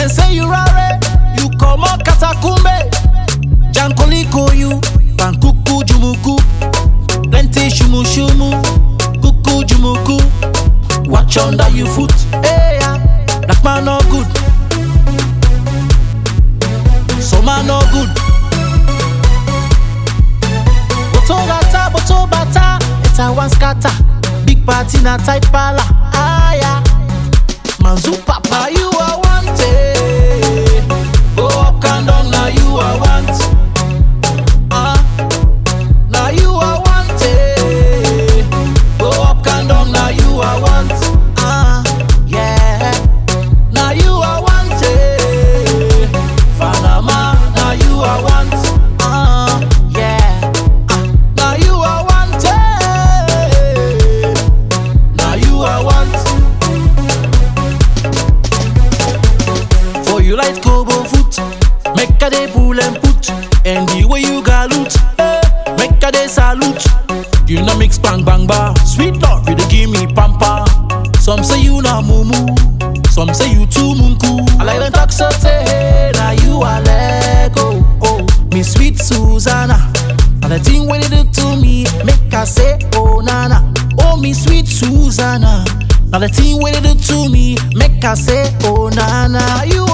Then say you rare, you come on katakumbe. Jankoliko you, pankuku jumuku. Plenty shumu shumu, kuku jumuku. Watch under your foot, hey yeah. Black man no good, so man no good. Boto gata, boto bata, it's a one scatter. Big party na tight pala, ah yeah. Manzu papa, you are wanted. Go up, can down, now you are want. Ah, now you are wanted. Go up, can down, now you are want. Ah, yeah. Now you are wanted. Panama, now you are want. Ah, yeah. Ah, now you are wanted. Now you are want. For you like Kobo foot, make a day pull and put, and the way you galoot, eh, make a day salute. You know mix bang bang bar, sweet love, you dey give me pampa. Some say you na mumu, some say you too munku. I like them talk so say, hey, now you are lego, oh, me sweet Susanna. And the thing when you do to me, make I say, oh nana, oh me sweet Susanna. Now the thing when you do to me, make I say, oh nana, you